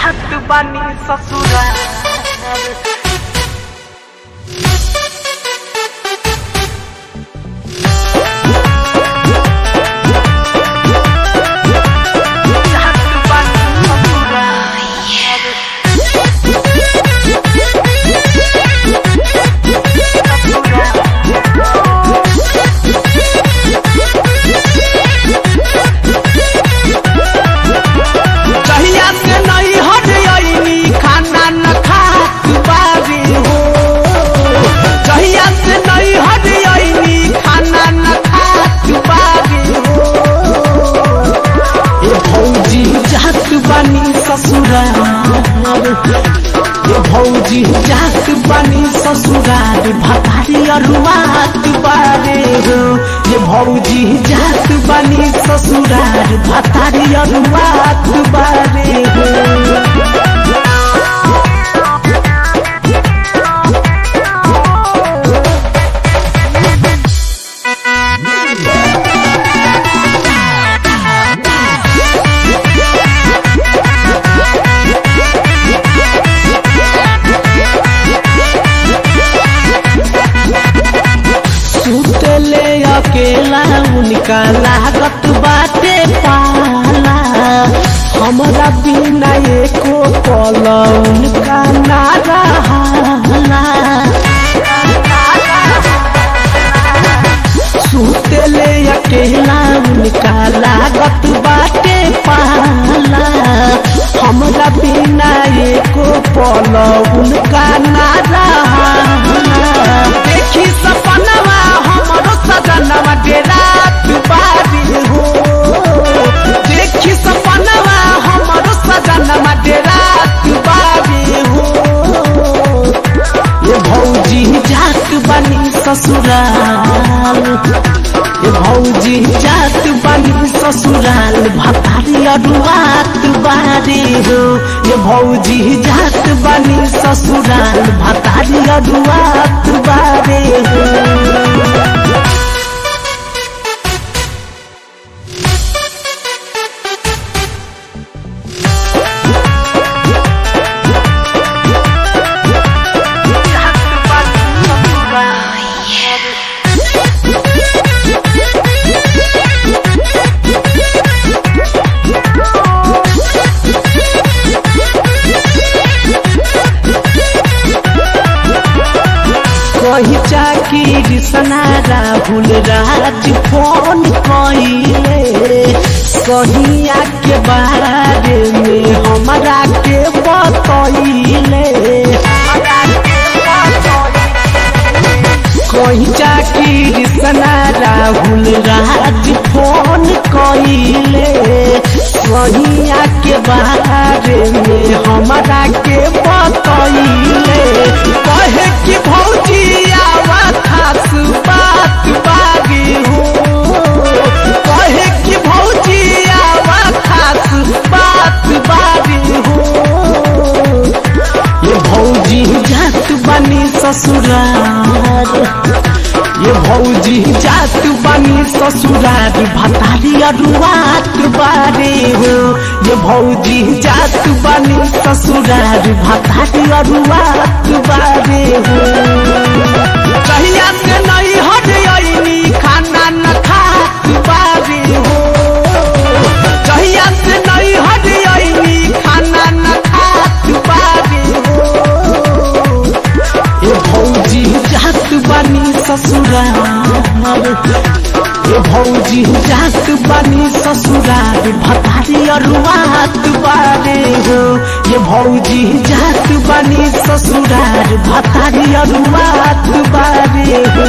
जात बानी ससुराल जात बानी कहिया से नहीं हट आईनी खाना न खात बारी हो कहिया से नहीं हट आईनी खाना न खात बारी हो ए भौजी जात बानी ससुराल ए भौजी जात बानी ससुराल भतारी अरुआत बारे हो ये भौजी जात बानी ससुराल भतारी अरुआत बारे हो सुतले अकेला उनका लागत बाटे पाला हमरा बिना एको पल उनका ना रहाला सुतले अकेला उनका लागत बाटे पाला हमरा बिना एको पल उनका ना रहाला देखी सपनवा हमरो सजनवा डेरा बारी हो देखी सपनवा हमरो सजनवा डेरा बारी हो ये भौजी जात बनी ससुराल ये भौजी जात बनी ससुराल भतारी अरुआत बारी हो ये भौजी जात बनी ससुराल भतारी अरुआत बारी हो जात बानी ससुराल कही चाकी सना राहुल राज फोन कइले कहिया के बारे में हमरा के बतइले कही चाकी सना राहुल राज फोन कइले कहिया के बारे में हमरा के बतइले कहे कि भौजी आवा खास बात बागी हो कहे कि भौजी आवा खास बात बागी हो ये भौजी जात बनी ससुराल ये भौजी जात बनी ससुराल भतारी अरुआत बारे हो ये भौजी जात बनी ससुराल भतारी अरुआत बारे हो कहिया से नहीं हट आईनी खाना न खात बारे हो कहिया से नहीं हट आईनी खाना न खात बारे हो ये भौजी जात बनी ससुराल ये भौजी जात बनी ससुराल भतारी अरुआत बारे हो ये भौजी जात बनी ससुराल भतारी अरुआत बारे हो